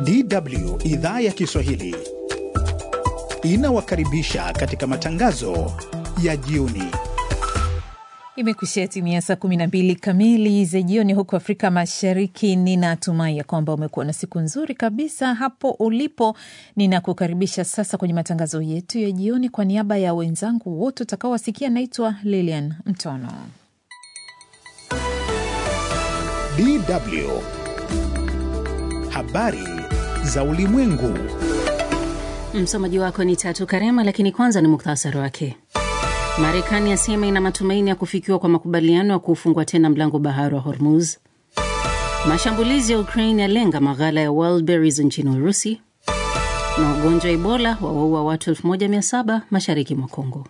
DW idhaa ya Kiswahili inawakaribisha katika matangazo ya jioni. Imekushia timia saa 12 kamili za jioni huku Afrika Mashariki. Ninatumai ya kwamba umekuwa na siku nzuri kabisa hapo ulipo. Ninakukaribisha sasa kwenye matangazo yetu ya jioni. Kwa niaba ya wenzangu wote utakaowasikia, naitwa Lilian Mtono. DW habari za ulimwengu. Msomaji wako ni Tatu Karema, lakini kwanza ni muktasari wake. Marekani yasema ina matumaini ya kufikiwa kwa makubaliano ya kufungwa tena mlango bahari wa Hormuz. Mashambulizi ya Ukraine yalenga maghala ya Wildberries nchini Urusi, na ugonjwa wa Ebola wawaua watu 1700 mashariki mwa Kongo.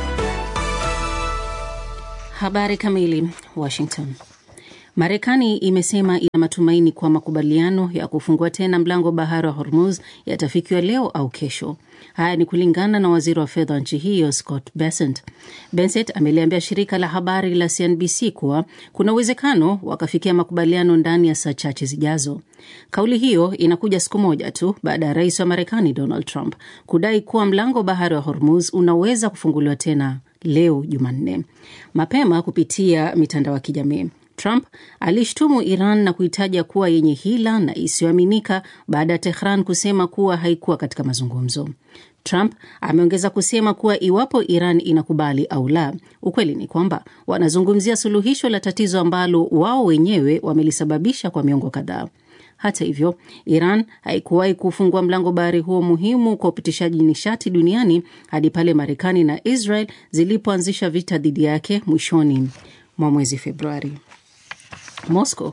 Habari kamili. Washington. Marekani imesema ina matumaini kwa makubaliano ya kufungua tena mlango bahari wa Hormuz yatafikiwa leo au kesho. Haya ni kulingana na waziri wa fedha wa nchi hiyo Scott Bessent. Bessent ameliambia shirika la habari la CNBC kuwa kuna uwezekano wakafikia makubaliano ndani ya saa chache zijazo. Kauli hiyo inakuja siku moja tu baada ya rais wa Marekani Donald Trump kudai kuwa mlango bahari wa Hormuz unaweza kufunguliwa tena leo Jumanne. Mapema kupitia mitandao ya kijamii Trump alishtumu Iran na kuitaja kuwa yenye hila na isiyoaminika baada ya Tehran kusema kuwa haikuwa katika mazungumzo. Trump ameongeza kusema kuwa iwapo Iran inakubali au la, ukweli ni kwamba wanazungumzia suluhisho la tatizo ambalo wao wenyewe wamelisababisha kwa miongo kadhaa. Hata hivyo, Iran haikuwahi kufungua mlango bahari huo muhimu kwa upitishaji nishati duniani hadi pale Marekani na Israel zilipoanzisha vita dhidi yake mwishoni mwa mwezi Februari. Moscow.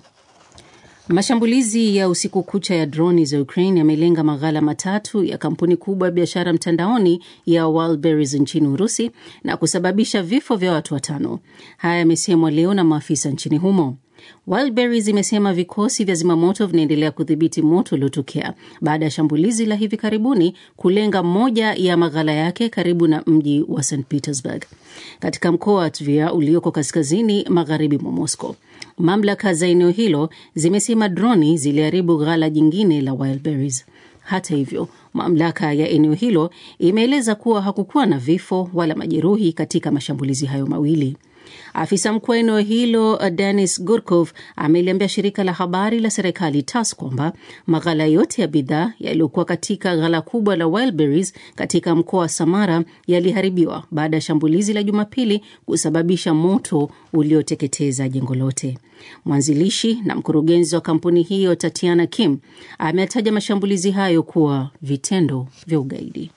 Mashambulizi ya usiku kucha ya droni za Ukraine yamelenga maghala matatu ya kampuni kubwa ya biashara mtandaoni ya Wildberries nchini Urusi na kusababisha vifo vya watu watano. Haya yamesemwa leo na maafisa nchini humo. Wildberries imesema vikosi vya zimamoto vinaendelea kudhibiti moto uliotokea baada ya shambulizi la hivi karibuni kulenga moja ya maghala yake karibu na mji wa St Petersburg katika mkoa wa Tver ulioko kaskazini magharibi mwa Moscow. Mamlaka za eneo hilo zimesema droni ziliharibu ghala jingine la Wildberries. Hata hivyo, mamlaka ya eneo hilo imeeleza kuwa hakukuwa na vifo wala majeruhi katika mashambulizi hayo mawili. Afisa mkuu wa eneo hilo Denis Gurkov ameliambia shirika la habari la serikali TASS kwamba maghala yote ya bidhaa yaliyokuwa katika ghala kubwa la Wildberries katika mkoa wa Samara yaliharibiwa baada ya shambulizi la Jumapili kusababisha moto ulioteketeza jengo lote. Mwanzilishi na mkurugenzi wa kampuni hiyo Tatiana Kim ametaja mashambulizi hayo kuwa vitendo vya ugaidi.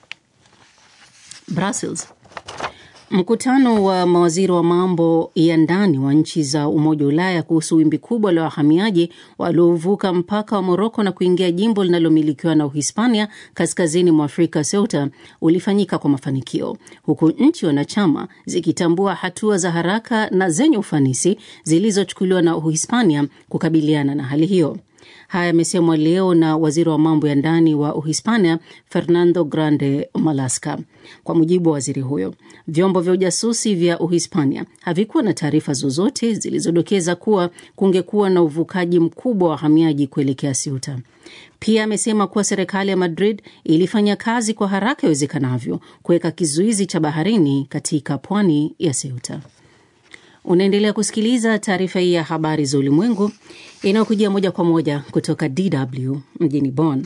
Brussels. Mkutano wa mawaziri wa mambo ya ndani wa nchi za Umoja wa Ulaya kuhusu wimbi kubwa la wahamiaji waliovuka mpaka wa Moroko na kuingia jimbo linalomilikiwa na Uhispania kaskazini mwa Afrika, Ceuta, ulifanyika kwa mafanikio, huku nchi wanachama zikitambua hatua za haraka na zenye ufanisi zilizochukuliwa na Uhispania kukabiliana na hali hiyo. Haya yamesemwa leo na waziri wa mambo ya ndani wa Uhispania, Fernando Grande Malaska. Kwa mujibu wa waziri huyo, vyombo vya ujasusi vya Uhispania havikuwa na taarifa zozote zilizodokeza kuwa kungekuwa na uvukaji mkubwa wa wahamiaji kuelekea Ceuta. Pia amesema kuwa serikali ya Madrid ilifanya kazi kwa haraka iwezekanavyo kuweka kizuizi cha baharini katika pwani ya Ceuta. Unaendelea kusikiliza taarifa hii ya habari za ulimwengu inayokujia moja kwa moja kutoka DW mjini Bonn.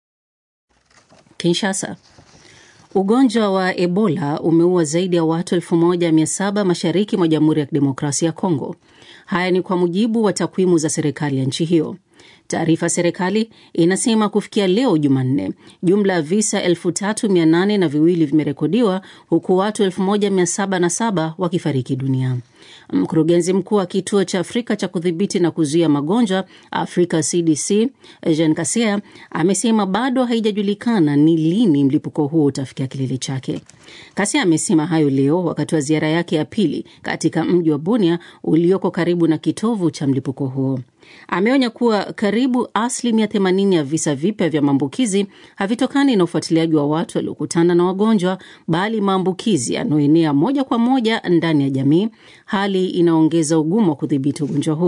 Kinshasa. Ugonjwa wa Ebola umeua zaidi ya watu 1700 mashariki mwa Jamhuri ya Kidemokrasia ya Kongo. Haya ni kwa mujibu wa takwimu za serikali ya nchi hiyo. Taarifa ya serikali inasema kufikia leo Jumanne, jumla ya visa elfu tatu mia nane na viwili vimerekodiwa huku watu elfu moja mia saba na saba wakifariki dunia. Mkurugenzi mkuu wa kituo cha Afrika cha kudhibiti na kuzuia magonjwa Afrika CDC Jean Kaseya amesema bado haijajulikana ni lini mlipuko huo utafikia kilele chake. Kaseya amesema hayo leo wakati wa ziara yake ya pili katika mji wa Bunia ulioko karibu na kitovu cha mlipuko huo. Ameonya kuwa karibu asilimia 80 ya visa vipya vya maambukizi havitokani na ufuatiliaji wa watu waliokutana na wagonjwa, bali maambukizi yanayoenea moja kwa moja ndani ya jamii, hali inaongeza ugumu wa kudhibiti ugonjwa huo.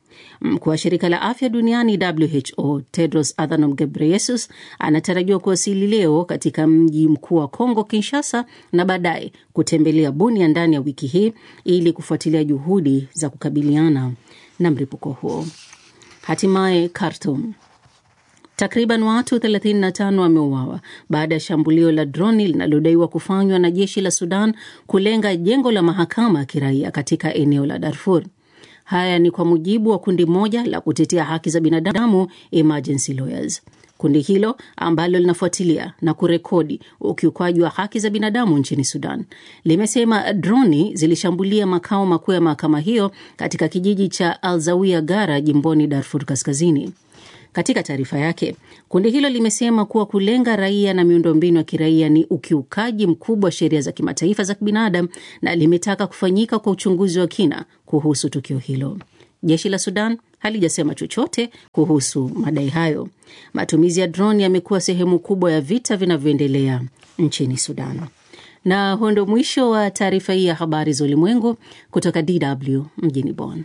Mkuu wa shirika la afya duniani WHO Tedros Adhanom Ghebreyesus anatarajiwa kuwasili leo katika mji mkuu wa Kongo Kinshasa, na baadaye kutembelea Bunia ndani ya wiki hii ili kufuatilia juhudi za kukabiliana na mlipuko huo. Hatimaye Khartoum, Takriban watu 35 wameuawa baada ya shambulio la droni linalodaiwa kufanywa na jeshi la Sudan kulenga jengo la mahakama ya kiraia katika eneo la Darfur. Haya ni kwa mujibu wa kundi moja la kutetea haki za binadamu Emergency Lawyers. Kundi hilo ambalo linafuatilia na kurekodi ukiukwaji wa haki za binadamu nchini Sudan limesema droni zilishambulia makao makuu ya mahakama hiyo katika kijiji cha Alzawia Gara jimboni Darfur Kaskazini. Katika taarifa yake, kundi hilo limesema kuwa kulenga raia na miundombinu ya kiraia ni ukiukaji mkubwa wa sheria za kimataifa za kibinadamu na limetaka kufanyika kwa uchunguzi wa kina kuhusu tukio hilo. Jeshi la Sudan halijasema chochote kuhusu madai hayo. Matumizi ya droni yamekuwa sehemu kubwa ya vita vinavyoendelea nchini Sudan. Na huo ndio mwisho wa taarifa hii ya habari za ulimwengu kutoka DW mjini Bonn.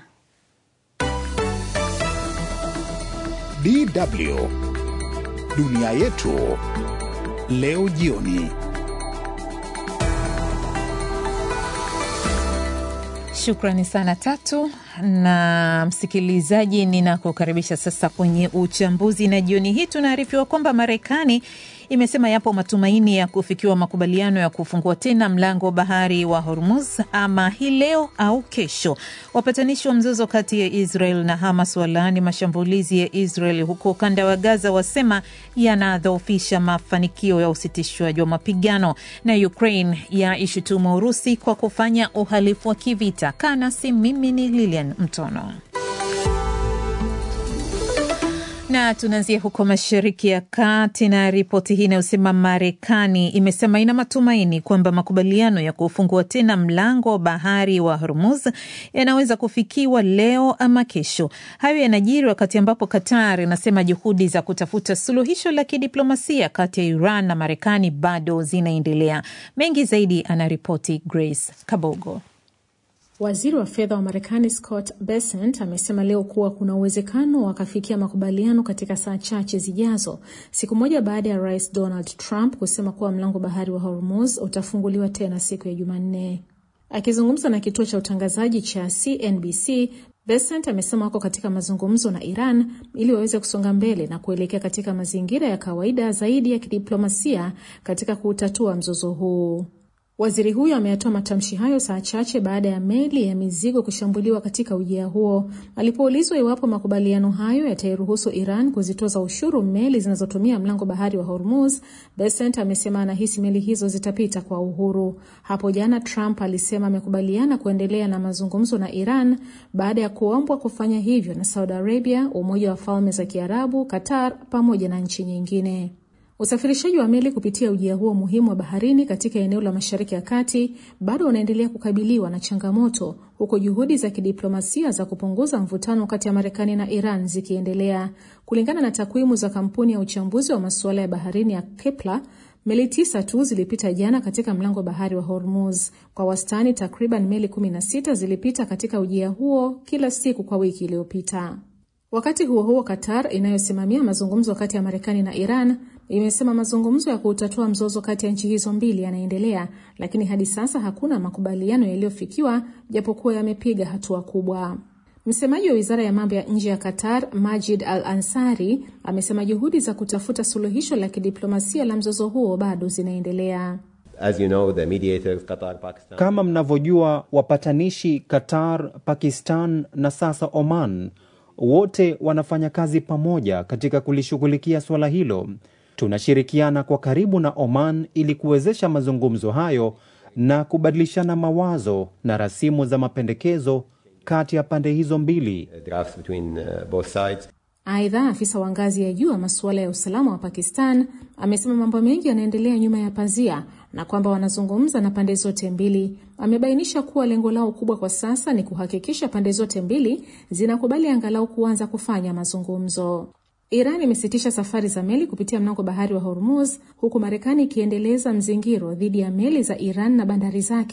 DW dunia yetu leo jioni. Shukrani sana Tatu na msikilizaji, ninakukaribisha sasa kwenye uchambuzi, na jioni hii tunaarifiwa kwamba Marekani imesema yapo matumaini ya kufikiwa makubaliano ya kufungua tena mlango wa bahari wa Hormuz ama hii leo au kesho. Wapatanishi wa mzozo kati ya Israel na Hamas walaani mashambulizi ya Israel huko ukanda wa Gaza, wasema yanadhoofisha mafanikio ya usitishwaji wa mapigano, na Ukraine ya ishutumu Urusi kwa kufanya uhalifu wa kivita. Kanasi, mimi ni Lilian Mtono na tunaanzia huko Mashariki ya Kati na ripoti hii inayosema Marekani imesema ina matumaini kwamba makubaliano ya kufungua tena mlango wa bahari wa Hormuz yanaweza kufikiwa leo ama kesho. Hayo yanajiri wakati ambapo Qatar inasema juhudi za kutafuta suluhisho la kidiplomasia kati ya Iran na Marekani bado zinaendelea. Mengi zaidi anaripoti Grace Kabogo. Waziri wa fedha wa Marekani Scott Bessent amesema leo kuwa kuna uwezekano wakafikia makubaliano katika saa chache zijazo, siku moja baada ya Rais Donald Trump kusema kuwa mlango bahari wa Hormuz utafunguliwa tena siku ya Jumanne. Akizungumza na kituo cha utangazaji cha CNBC, Bessent amesema wako katika mazungumzo na Iran ili waweze kusonga mbele na kuelekea katika mazingira ya kawaida zaidi ya kidiplomasia katika kuutatua mzozo huu. Waziri huyo ameyatoa matamshi hayo saa chache baada ya meli ya mizigo kushambuliwa katika ujia huo. Alipoulizwa iwapo makubaliano hayo yatairuhusu Iran kuzitoza ushuru meli zinazotumia mlango bahari wa Hormuz, Bessent amesema anahisi meli hizo zitapita kwa uhuru. Hapo jana Trump alisema amekubaliana kuendelea na mazungumzo na Iran baada ya kuombwa kufanya hivyo na Saudi Arabia, Umoja wa Falme za Kiarabu, Qatar pamoja na nchi nyingine. Usafirishaji wa meli kupitia ujia huo muhimu wa baharini katika eneo la Mashariki ya Kati bado unaendelea kukabiliwa na changamoto huku juhudi za kidiplomasia za kupunguza mvutano kati ya Marekani na Iran zikiendelea. Kulingana na takwimu za kampuni ya uchambuzi wa masuala ya baharini ya Kepler, meli tisa tu zilipita jana katika mlango bahari wa Hormuz. Kwa wastani, takriban meli 16 zilipita katika ujia huo kila siku kwa wiki iliyopita. Wakati huo huo, Qatar inayosimamia mazungumzo kati ya Marekani na Iran imesema mazungumzo ya kuutatua mzozo kati ya nchi hizo mbili yanaendelea, lakini hadi sasa hakuna makubaliano yaliyofikiwa, japokuwa yamepiga hatua kubwa. Msemaji wa wizara ya mambo ya nje ya Qatar, Majid Al Ansari, amesema juhudi za kutafuta suluhisho la kidiplomasia la mzozo huo bado zinaendelea. As you know, the mediators, Qatar, Pakistan. Kama mnavyojua, wapatanishi Qatar, Pakistan na sasa Oman wote wanafanya kazi pamoja katika kulishughulikia suala hilo. Tunashirikiana kwa karibu na Oman ili kuwezesha mazungumzo hayo na kubadilishana mawazo na rasimu za mapendekezo kati ya pande hizo mbili. drafts between uh, both sides. Aidha, afisa wa ngazi ya juu wa masuala ya usalama wa Pakistan amesema mambo mengi yanaendelea nyuma ya pazia na kwamba wanazungumza na pande zote mbili. Amebainisha kuwa lengo lao kubwa kwa sasa ni kuhakikisha pande zote mbili zinakubali angalau kuanza kufanya mazungumzo. Iran imesitisha safari za meli kupitia mlango bahari wa Hormuz huku Marekani ikiendeleza mzingiro dhidi ya meli za Iran na bandari zake.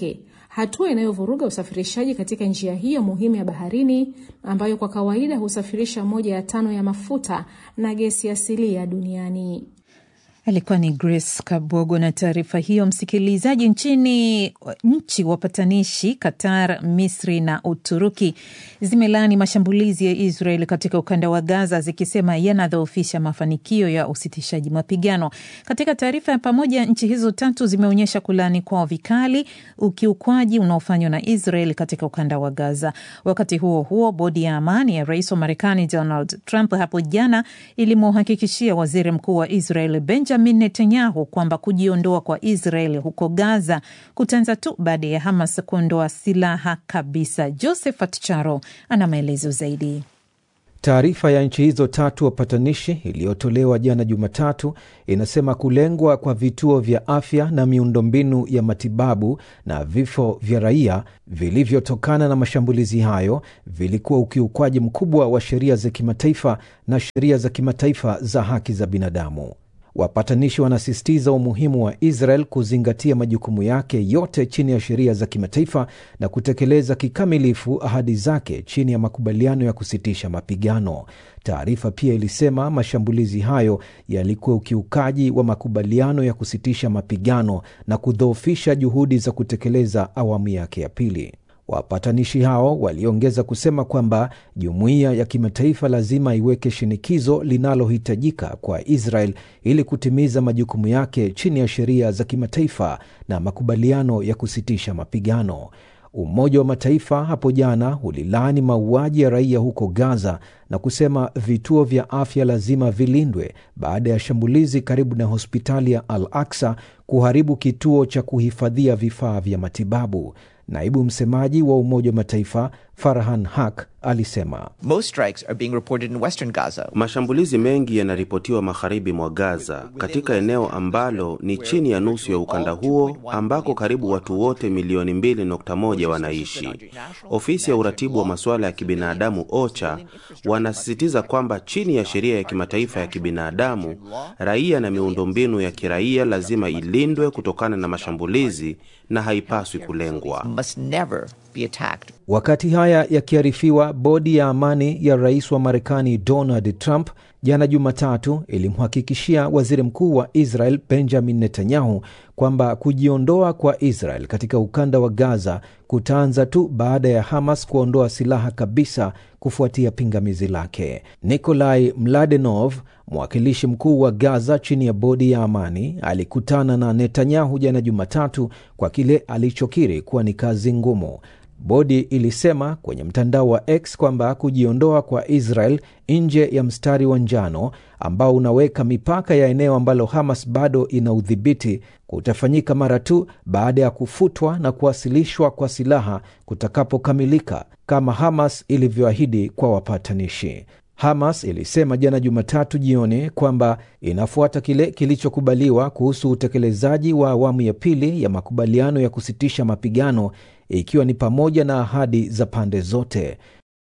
hatua inayovuruga usafirishaji katika njia hiyo muhimu ya baharini ambayo kwa kawaida husafirisha moja ya tano ya mafuta na gesi asilia duniani. Alikuwa ni Grace Kabogo na taarifa hiyo. Msikilizaji, nchini nchi wapatanishi Qatar, Misri na Uturuki zimelaani mashambulizi ya Israel katika ukanda wa Gaza zikisema yanadhoofisha mafanikio ya usitishaji mapigano. Katika taarifa ya pamoja, nchi hizo tatu zimeonyesha kulaani kwao vikali ukiukwaji unaofanywa na Israel katika ukanda wa Gaza. Wakati huo huo, bodi ya amani ya rais wa Marekani Donald Trump hapo jana ilimhakikishia waziri mkuu wa Israel Benjamin Netanyahu kwamba kujiondoa kwa Israel huko Gaza kutaanza tu baada ya Hamas kuondoa silaha kabisa. Josephat Charo ana maelezo zaidi. Taarifa ya nchi hizo tatu wapatanishi iliyotolewa jana Jumatatu inasema kulengwa kwa vituo vya afya na miundombinu ya matibabu na vifo vya raia vilivyotokana na mashambulizi hayo vilikuwa ukiukwaji mkubwa wa sheria za kimataifa na sheria za kimataifa za haki za binadamu. Wapatanishi wanasisitiza umuhimu wa Israel kuzingatia majukumu yake yote chini ya sheria za kimataifa na kutekeleza kikamilifu ahadi zake chini ya makubaliano ya kusitisha mapigano. Taarifa pia ilisema mashambulizi hayo yalikuwa ukiukaji wa makubaliano ya kusitisha mapigano na kudhoofisha juhudi za kutekeleza awamu yake ya pili. Wapatanishi hao waliongeza kusema kwamba jumuiya ya kimataifa lazima iweke shinikizo linalohitajika kwa Israel ili kutimiza majukumu yake chini ya sheria za kimataifa na makubaliano ya kusitisha mapigano. Umoja wa Mataifa hapo jana ulilaani mauaji ya raia huko Gaza na kusema vituo vya afya lazima vilindwe baada ya shambulizi karibu na hospitali ya Al Aksa kuharibu kituo cha kuhifadhia vifaa vya matibabu. Naibu msemaji wa Umoja wa Mataifa Farhan Haq alisema Most strikes are being reported in western Gaza. Mashambulizi mengi yanaripotiwa magharibi mwa Gaza, katika eneo ambalo ni chini ya nusu ya ukanda huo ambako karibu watu wote milioni 2.1 wanaishi. Ofisi ya uratibu wa masuala ya kibinadamu OCHA wanasisitiza kwamba chini ya sheria ya kimataifa ya kibinadamu, raia na miundombinu ya kiraia lazima ilindwe kutokana na mashambulizi na haipaswi kulengwa. Must never be attacked. Wakati haya yakiarifiwa, bodi ya amani ya rais wa Marekani Donald Trump jana Jumatatu ilimhakikishia waziri mkuu wa Israel Benjamin Netanyahu kwamba kujiondoa kwa Israel katika ukanda wa Gaza kutaanza tu baada ya Hamas kuondoa silaha kabisa kufuatia pingamizi lake. Nikolai Mladenov, mwakilishi mkuu wa Gaza chini ya bodi ya amani, alikutana na Netanyahu jana Jumatatu kwa kile alichokiri kuwa ni kazi ngumu. Bodi ilisema kwenye mtandao wa X kwamba kujiondoa kwa Israel nje ya mstari wa njano ambao unaweka mipaka ya eneo ambalo Hamas bado ina udhibiti kutafanyika mara tu baada ya kufutwa na kuwasilishwa kwa silaha kutakapokamilika kama Hamas ilivyoahidi kwa wapatanishi. Hamas ilisema jana Jumatatu jioni kwamba inafuata kile kilichokubaliwa kuhusu utekelezaji wa awamu ya pili ya makubaliano ya kusitisha mapigano ikiwa ni pamoja na ahadi za pande zote.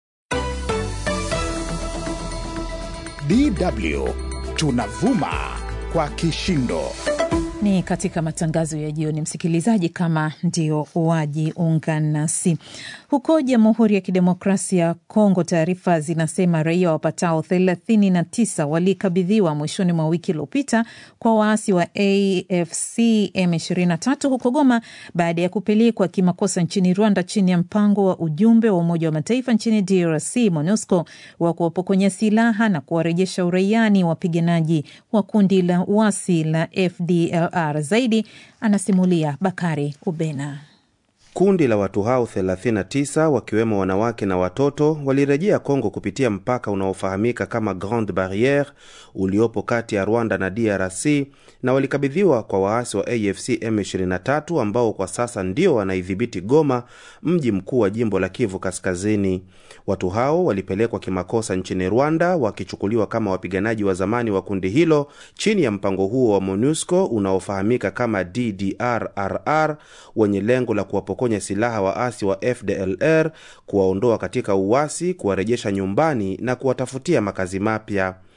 DW tunavuma kwa kishindo. Ni katika matangazo ya jioni, msikilizaji, kama ndio wajiunga nasi. Huko Jamhuri ya Kidemokrasia ya Kongo, taarifa zinasema raia wapatao 39 walikabidhiwa mwishoni mwa wiki iliyopita kwa waasi wa AFC M23 huko Goma baada ya kupelekwa kimakosa nchini Rwanda chini ya mpango wa ujumbe wa Umoja wa Mataifa nchini DRC MONUSCO wa kuwapokonya silaha na kuwarejesha uraiani wapiganaji wa kundi la uasi la FDL R. Zaidi anasimulia Bakari Ubena. Kundi la watu hao 39 wakiwemo wanawake na watoto walirejea Kongo kupitia mpaka unaofahamika kama Grande Barriere uliopo kati ya Rwanda na DRC na walikabidhiwa kwa waasi wa AFC M23 ambao kwa sasa ndio wanaidhibiti Goma, mji mkuu wa jimbo la Kivu Kaskazini. Watu hao walipelekwa kimakosa nchini Rwanda wakichukuliwa kama wapiganaji wa zamani wa kundi hilo chini ya mpango huo wa MONUSCO unaofahamika kama DDRRR wenye lengo la kuwapokonya silaha waasi wa FDLR, kuwaondoa katika uasi, kuwarejesha nyumbani na kuwatafutia makazi mapya.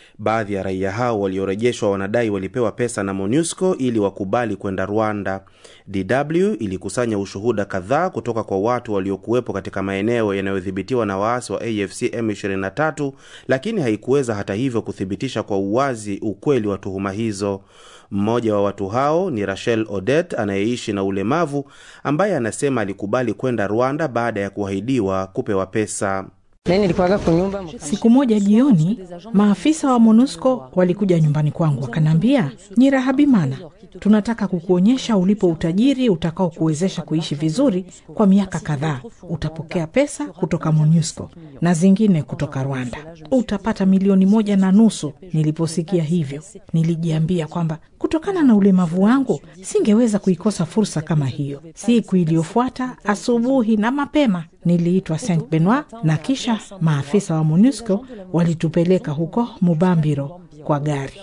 Baadhi ya raia hao waliorejeshwa wanadai walipewa pesa na MONUSCO ili wakubali kwenda Rwanda. DW ilikusanya ushuhuda kadhaa kutoka kwa watu waliokuwepo katika maeneo yanayodhibitiwa na waasi wa AFC M23, lakini haikuweza hata hivyo kuthibitisha kwa uwazi ukweli wa tuhuma hizo. Mmoja wa watu hao ni Rachel Odet anayeishi na ulemavu ambaye anasema alikubali kwenda Rwanda baada ya kuahidiwa kupewa pesa. Siku moja jioni, maafisa wa MONUSCO walikuja nyumbani kwangu wakaniambia, Nyirahabimana, tunataka kukuonyesha ulipo utajiri utakao kuwezesha kuishi vizuri kwa miaka kadhaa. Utapokea pesa kutoka MONUSCO na zingine kutoka Rwanda, utapata milioni moja na nusu. Niliposikia hivyo, nilijiambia kwamba kutokana na ulemavu wangu singeweza kuikosa fursa kama hiyo. Siku iliyofuata asubuhi na mapema niliitwa Saint Benoit na kisha maafisa wa MONUSCO walitupeleka huko Mubambiro kwa gari.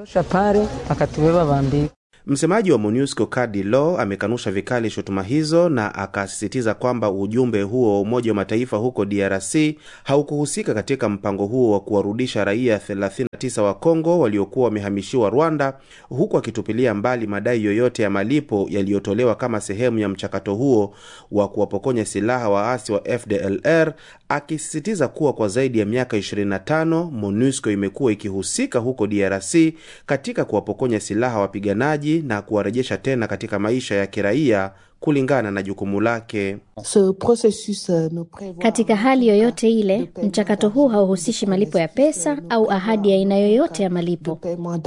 Msemaji wa MONUSCO Kadi Law amekanusha vikali shutuma hizo na akasisitiza kwamba ujumbe huo wa Umoja wa Mataifa huko DRC haukuhusika katika mpango huo wa kuwarudisha raia 39 wa Kongo waliokuwa wamehamishiwa Rwanda, huku akitupilia mbali madai yoyote ya malipo yaliyotolewa kama sehemu ya mchakato huo wa kuwapokonya silaha waasi wa FDLR, akisisitiza kuwa kwa zaidi ya miaka 25 MONUSCO imekuwa ikihusika huko DRC katika kuwapokonya silaha wapiganaji na kuwarejesha tena katika maisha ya kiraia kulingana na jukumu lake. Katika hali yoyote ile, mchakato huu hauhusishi malipo ya pesa au ahadi ya aina yoyote ya malipo.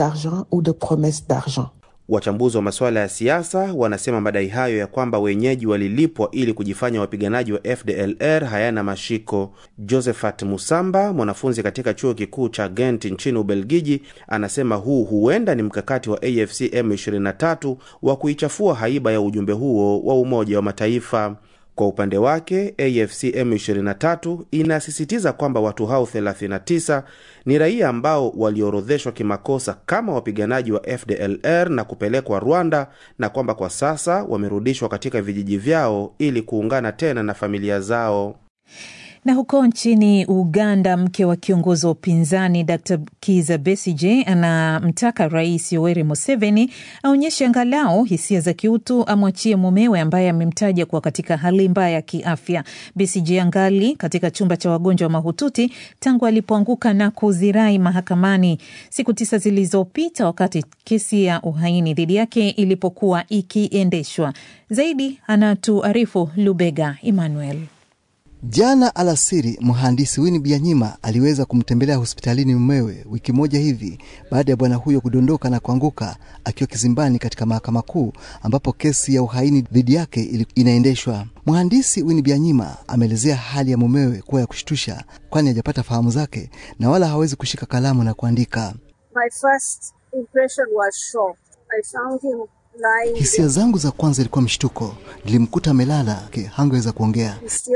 Wachambuzi wa masuala ya siasa wanasema madai hayo ya kwamba wenyeji walilipwa ili kujifanya wapiganaji wa FDLR hayana mashiko. Josephat Musamba, mwanafunzi katika chuo kikuu cha Ghent nchini Ubelgiji, anasema huu huenda ni mkakati wa AFC M23 wa kuichafua haiba ya ujumbe huo wa Umoja wa Mataifa. Kwa upande wake AFC M23 inasisitiza kwamba watu hao 39 ni raia ambao waliorodheshwa kimakosa kama wapiganaji wa FDLR na kupelekwa Rwanda na kwamba kwa sasa wamerudishwa katika vijiji vyao ili kuungana tena na familia zao. Na huko nchini Uganda, mke wa kiongozi wa upinzani Dr Kiza Besige anamtaka Rais Yoweri Museveni aonyeshe angalau hisia za kiutu, amwachie mumewe ambaye amemtaja kuwa katika hali mbaya ya kiafya. Besige angali katika chumba cha wagonjwa wa mahututi tangu alipoanguka na kuzirai mahakamani siku tisa zilizopita, wakati kesi ya uhaini dhidi yake ilipokuwa ikiendeshwa. Zaidi anatuarifu Lubega Emmanuel. Jana alasiri mhandisi Winnie Byanyima aliweza kumtembelea hospitalini mumewe wiki moja hivi baada ya bwana huyo kudondoka na kuanguka akiwa kizimbani katika mahakama kuu ambapo kesi ya uhaini dhidi yake inaendeshwa. Mhandisi Winnie Byanyima ameelezea hali ya mumewe kuwa ya kushtusha, kwani hajapata fahamu zake na wala hawezi kushika kalamu na kuandika. My first impression was shock. I found him Hisia zangu za kwanza ilikuwa mshtuko. Nilimkuta amelala, hangeweza kuongea.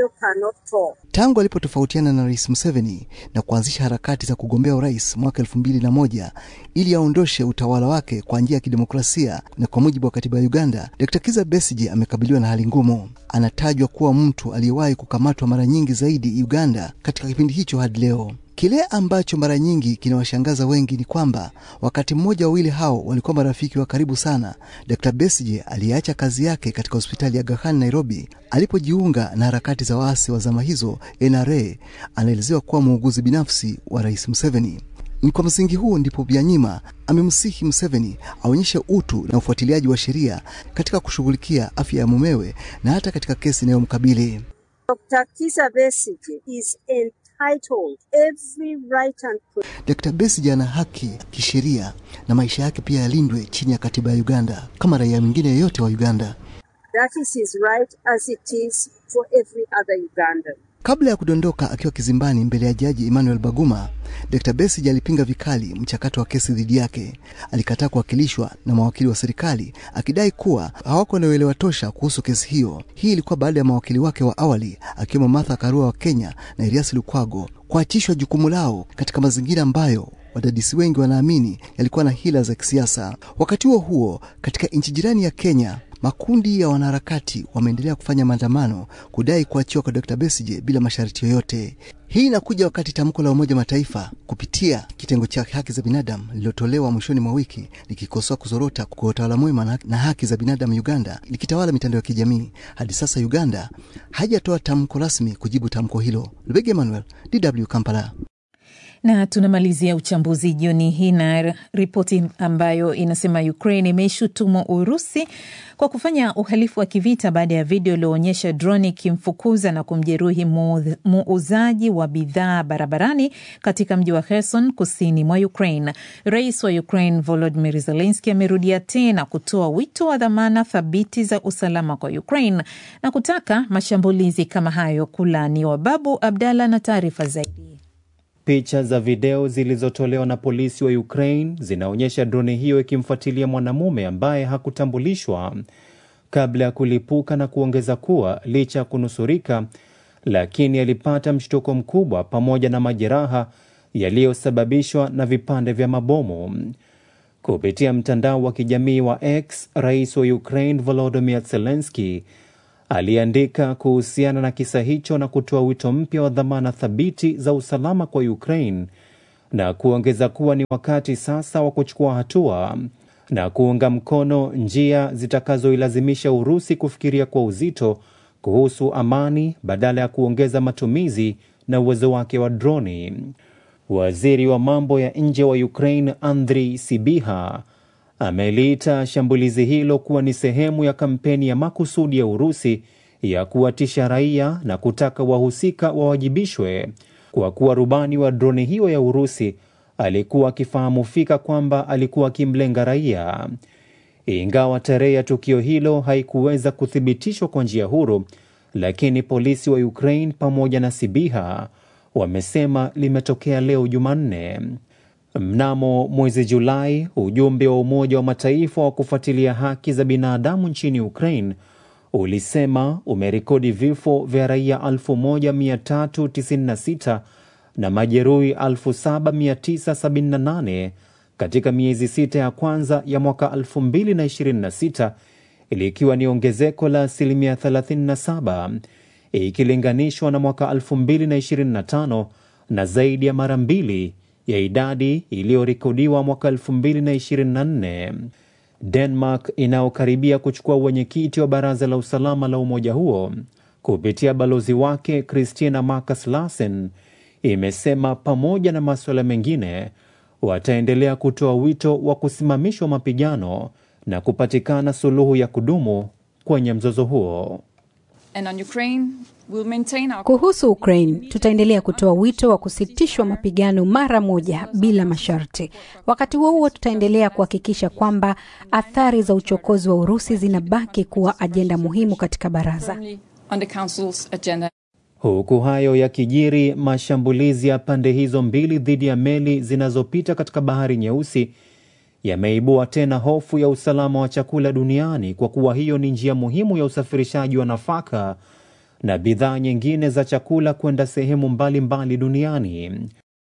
Tangu alipotofautiana na Rais Museveni na kuanzisha harakati za kugombea urais mwaka elfu mbili na moja ili aondoshe utawala wake kwa njia ya kidemokrasia na kwa mujibu wa katiba ya Uganda, Dr. Kiza Besigye amekabiliwa na hali ngumu. Anatajwa kuwa mtu aliyewahi kukamatwa mara nyingi zaidi Uganda katika kipindi hicho hadi leo. Kile ambacho mara nyingi kinawashangaza wengi ni kwamba wakati mmoja wawili hao walikuwa marafiki wa karibu sana. Dr. Besigye aliyeacha kazi yake katika hospitali ya Aga Khan Nairobi alipojiunga na harakati za waasi wa zama hizo NRA, anaelezewa kuwa muuguzi binafsi wa Rais Museveni. Ni kwa msingi huo ndipo Byanyima amemsihi Museveni aonyeshe utu na ufuatiliaji wa sheria katika kushughulikia afya ya mumewe na hata katika kesi inayomkabili. Dr. Kizza Besigye is entitled every right and Dr. Besigye ana haki kisheria na maisha yake pia yalindwe chini ya katiba ya Uganda kama raia mwingine yeyote wa Uganda. that is his right as it is for every other Ugandan. Kabla ya kudondoka akiwa kizimbani mbele ya jaji Emmanuel Baguma, Dr. Besigye alipinga vikali mchakato wa kesi dhidi yake. Alikataa kuwakilishwa na mawakili wa serikali akidai kuwa hawako na uelewa tosha kuhusu kesi hiyo. Hii ilikuwa baada ya mawakili wake wa awali akiwemo Martha Karua wa Kenya na Erias Lukwago kuachishwa jukumu lao katika mazingira ambayo wadadisi wengi wanaamini yalikuwa na hila za kisiasa. Wakati huo huo, katika nchi jirani ya Kenya, Makundi ya wanaharakati wameendelea kufanya maandamano kudai kuachiwa kwa Dr. Besigye bila masharti yoyote. Hii inakuja wakati tamko la Umoja Mataifa kupitia kitengo cha haki za binadamu lililotolewa mwishoni mwa wiki likikosoa kuzorota kwa utawala mwema na haki za binadamu Uganda likitawala mitandao ya kijamii. Hadi sasa Uganda haijatoa tamko rasmi kujibu tamko hilo. Lubege Emmanuel, DW Kampala. Na tunamalizia uchambuzi jioni hii na ripoti ambayo inasema Ukraine imeshutumu Urusi kwa kufanya uhalifu wa kivita baada ya video iliyoonyesha droni ikimfukuza na kumjeruhi muuzaji wa bidhaa barabarani katika mji wa Kherson kusini mwa Ukraine. Rais wa Ukraine Volodymyr Zelensky amerudia tena kutoa wito wa dhamana thabiti za usalama kwa Ukraine na kutaka mashambulizi kama hayo kulaaniwa. Babu Abdalla na taarifa zaidi. Picha za video zilizotolewa na polisi wa Ukraine zinaonyesha droni hiyo ikimfuatilia mwanamume ambaye hakutambulishwa kabla ya kulipuka na kuongeza kuwa licha ya kunusurika, lakini alipata mshtuko mkubwa pamoja na majeraha yaliyosababishwa na vipande vya mabomu. Kupitia mtandao wa kijamii wa X, rais wa Ukraine Volodymyr Zelensky aliandika kuhusiana na kisa hicho na kutoa wito mpya wa dhamana thabiti za usalama kwa Ukraine na kuongeza kuwa ni wakati sasa wa kuchukua hatua na kuunga mkono njia zitakazoilazimisha Urusi kufikiria kwa uzito kuhusu amani badala ya kuongeza matumizi na uwezo wake wa droni. Waziri wa mambo ya nje wa Ukraine Andriy Sibiha ameliita shambulizi hilo kuwa ni sehemu ya kampeni ya makusudi ya Urusi ya kuwatisha raia na kutaka wahusika wawajibishwe kwa kuwa rubani wa droni hiyo ya Urusi alikuwa akifahamu fika kwamba alikuwa akimlenga raia. Ingawa tarehe ya tukio hilo haikuweza kuthibitishwa kwa njia huru, lakini polisi wa Ukraine pamoja na Sibiha wamesema limetokea leo Jumanne. Mnamo mwezi Julai, ujumbe wa Umoja wa Mataifa wa kufuatilia haki za binadamu nchini Ukraine ulisema umerekodi vifo vya raia 1396 na majeruhi 7978 katika miezi sita ya kwanza ya mwaka 2026 likiwa ni ongezeko la asilimia 37 ikilinganishwa na mwaka 2025 na zaidi ya mara mbili ya idadi iliyorekodiwa mwaka 2024. Denmark inayokaribia kuchukua uwenyekiti wa baraza la usalama la umoja huo kupitia balozi wake Christina Marcus Larsen imesema pamoja na masuala mengine wataendelea kutoa wito wa kusimamishwa mapigano na kupatikana suluhu ya kudumu kwenye mzozo huo. And on Ukraine, we'll maintain our... Kuhusu Ukraine, tutaendelea kutoa wito wa kusitishwa mapigano mara moja bila masharti. Wakati huo huo, tutaendelea kuhakikisha kwamba athari za uchokozi wa Urusi zinabaki kuwa ajenda muhimu katika baraza. on the council's agenda. Huku hayo yakijiri, mashambulizi ya pande hizo mbili dhidi ya meli zinazopita katika bahari Nyeusi yameibua tena hofu ya usalama wa chakula duniani kwa kuwa hiyo ni njia muhimu ya usafirishaji wa nafaka na bidhaa nyingine za chakula kwenda sehemu mbalimbali mbali duniani.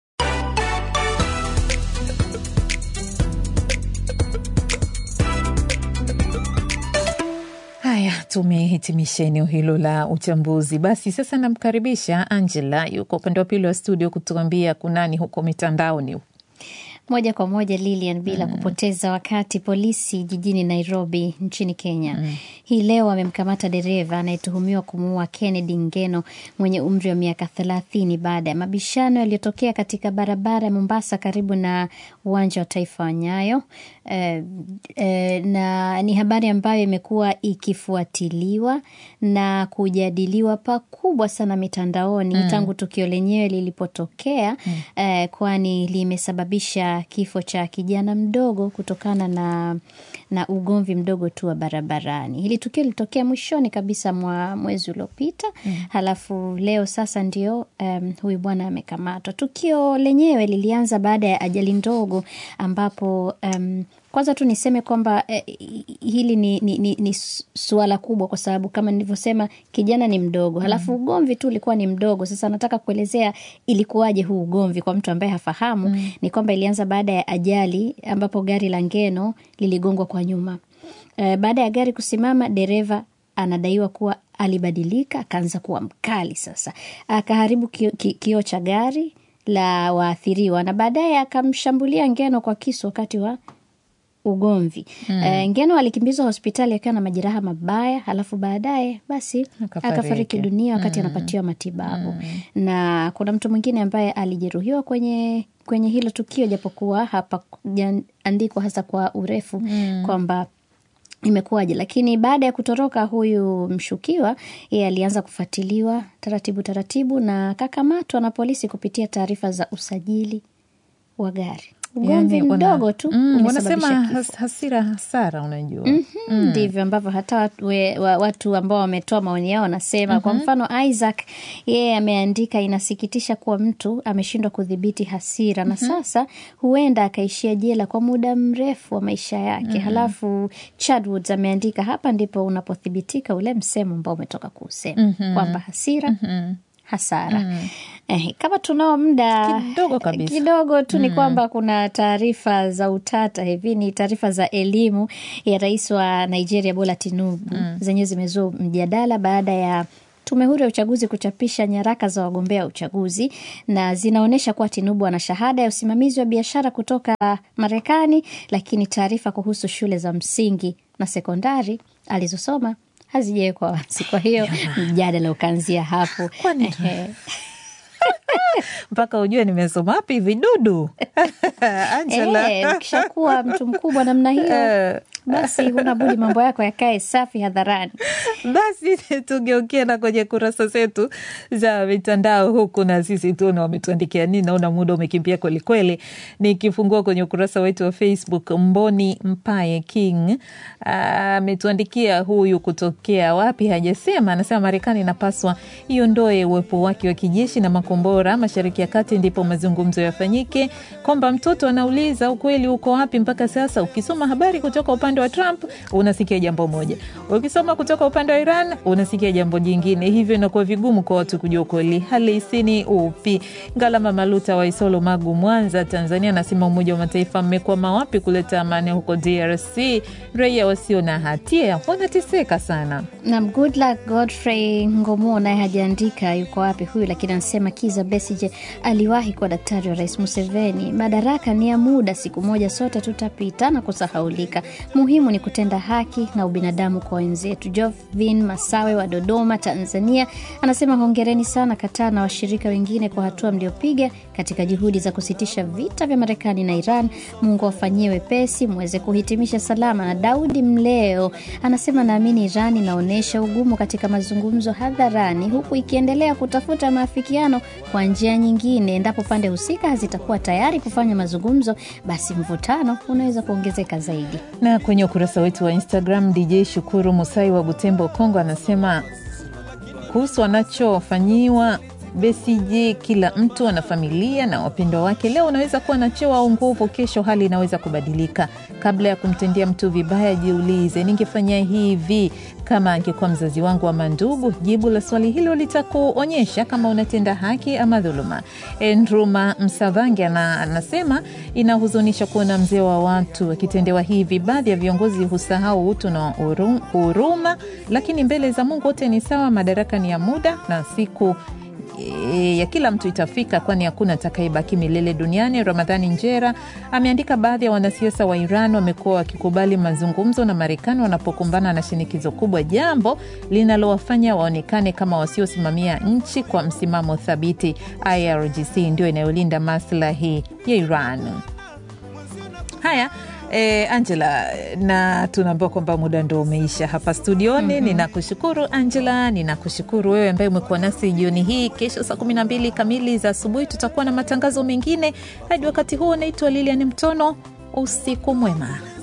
Haya, tumehitimisha eneo hilo la uchambuzi. Basi sasa namkaribisha Angela, yuko upande wa pili wa studio kutuambia kunani huko mitandaoni. Moja kwa moja Lilian, bila mm. kupoteza wakati, polisi jijini Nairobi nchini Kenya mm. hii leo wamemkamata dereva anayetuhumiwa kumuua Kennedy Ngeno mwenye umri wa miaka thelathini baada ya mabishano yaliyotokea katika barabara ya Mombasa karibu na uwanja wa taifa wa Nyayo. E, e, na ni habari ambayo imekuwa ikifuatiliwa na kujadiliwa pakubwa sana mitandaoni mm. tangu tukio lenyewe lilipotokea mm. e, kwani limesababisha kifo cha kijana mdogo kutokana na, na ugomvi mdogo tu wa barabarani. Hili tukio lilitokea mwishoni kabisa mwa mwezi uliopita mm. halafu leo sasa ndio um, huyu bwana amekamatwa. Tukio lenyewe lilianza baada ya ajali ndogo ambapo um, kwanza tu niseme kwamba eh, hili ni, ni, ni, ni suala kubwa kwa sababu kama nilivyosema kijana ni mdogo, halafu mm. ugomvi tu ulikuwa ni mdogo. Sasa nataka kuelezea ilikuwaje huu ugomvi kwa mtu ambaye hafahamu mm. ni kwamba ilianza baada ya ajali ambapo gari la Ngeno liligongwa kwa nyuma E, baada ya gari kusimama, dereva anadaiwa kuwa alibadilika, akaanza kuwa mkali. Sasa akaharibu kioo ki, ki cha gari la waathiriwa na baadaye akamshambulia Ngeno kwa kisu wakati wa ugomvi mm. E, Ngeno alikimbizwa hospitali akiwa na majeraha mabaya, halafu baadaye basi akafariki, akafariki dunia wakati mm. anapatiwa matibabu mm. na kuna mtu mwingine ambaye alijeruhiwa kwenye kwenye hilo tukio, japokuwa hapa andikwa hasa kwa urefu mm. kwamba imekuwaje, lakini baada ya kutoroka huyu mshukiwa, yeye alianza kufuatiliwa taratibu taratibu na kakamatwa na polisi kupitia taarifa za usajili wa gari ugomvi Yani, wana- mdogo tu Mm, umesababisha wanasema kifo. has, hasira hasara, unajua Mhm, Mm. ndivyo ambavyo hata watu, we, wa, watu ambao wametoa maoni yao wanasema. Kwa mfano Isaac yeye ameandika, inasikitisha kuwa mtu ameshindwa kudhibiti hasira na sasa huenda akaishia jela kwa muda mrefu wa maisha yake. Mhm. Halafu Chadwoods ameandika, hapa ndipo unapothibitika ule msemo ambao umetoka kuusema Mhm. kwamba hasira Mhm. hasara. Mm. Eh, kama tunao muda Kidogo kabisa. kidogo tu ni Mm. kwamba kuna taarifa za utata hivi, ni taarifa za elimu ya rais wa Nigeria Bola Tinubu Mm. zenyewe zimezua mjadala baada ya tume huru ya uchaguzi kuchapisha nyaraka za wagombea wa uchaguzi na zinaonyesha kuwa Tinubu ana shahada ya usimamizi wa biashara kutoka Marekani, lakini taarifa kuhusu shule za msingi na sekondari alizosoma hazijawekwa wazi. Kwa hiyo mjadala ukaanzia hapo. Ehe. mpaka ujue nimesoma wapi vidudu Angela. Eh, ukishakuwa mtu mkubwa namna hiyo basi huna budi mambo yako yakae safi hadharani. Basi tugeukie na kwenye kurasa zetu za mitandao huku, na sisi tuona wametuandikia nini. Naona muda umekimbia kwelikweli. Nikifungua kwenye ukurasa wetu wa Facebook, Mboni Mpaye King ametuandikia huyu kutokea wapi hajasema. Anasema Marekani inapaswa iondoe uwepo wake wa kijeshi na makombora mashariki ya kati, ndipo mazungumzo yafanyike. Kwamba mtoto anauliza ukweli uko wapi mpaka sasa. Ukisoma habari kutoka upande wa Trump unasikia jambo moja, ukisoma kutoka upande wa Iran unasikia jambo jingine, hivyo inakuwa vigumu kwa watu kujua ukweli halisi ni upi. Ngalama Maluta wa Isolo, Magu, Mwanza, Tanzania anasema Umoja wa Mataifa mmekwama wapi kuleta amani huko DRC? Raia wasio na hatia wanateseka sana. Na good luck Godfrey Ngomo naye hajaandika yuko wapi huyu, lakini anasema Kiza Besije aliwahi kuwa daktari wa Rais Museveni. Madaraka ni ya muda, siku moja sote tutapita na kusahaulika. Muhimu ni kutenda haki na ubinadamu kwa wenzetu. Jovin Masawe wa Dodoma, Tanzania anasema hongereni sana Kataa na washirika wengine kwa hatua mliopiga katika juhudi za kusitisha vita vya Marekani na Iran. Mungu awafanyie wepesi mweze kuhitimisha salama. Na Daudi Mleo anasema naamini Iran inaonyesha ugumu katika mazungumzo hadharani, huku ikiendelea kutafuta maafikiano kwa njia nyingine. Endapo pande husika hazitakuwa tayari kufanya mazungumzo, basi mvutano unaweza kuongezeka zaidi. Na kwenye ukurasa wetu wa Instagram, DJ Shukuru Musai wa Butembo, Kongo, anasema kuhusu anachofanyiwa Besigye, kila mtu ana familia na wapendwa wake. Leo unaweza kuwa na cheo au nguvu, kesho hali inaweza kubadilika. Kabla ya kumtendea mtu vibaya, jiulize, ningefanya hivi kama angekuwa mzazi wangu ama ndugu? Jibu la swali hilo litakuonyesha kama unatenda haki ama dhuluma. Endruma Msavange ana- anasema inahuzunisha kuona mzee wa watu akitendewa hivi. Baadhi ya viongozi husahau utu na huru- huruma, lakini mbele za Mungu wote ni sawa. Madaraka ni ya muda na siku e, ya kila mtu itafika, kwani hakuna atakayebaki milele duniani. Ramadhani Njera ameandika, baadhi ya wanasiasa wa Iran wamekuwa wakikubali mazungumzo na Marekani wanapokumbana na shinikizo kubwa, jambo linalowafanya waonekane kama wasiosimamia nchi kwa msimamo thabiti. IRGC ndio inayolinda maslahi ya Iran. Haya. Eh, Angela, na tunaambiwa kwamba muda ndo umeisha hapa studioni. Mhm. Ninakushukuru Angela, ninakushukuru wewe ambaye umekuwa nasi jioni hii. Kesho saa kumi na mbili kamili za asubuhi tutakuwa na matangazo mengine. Hadi wakati huo, naitwa Lilian Mtono. Usiku mwema.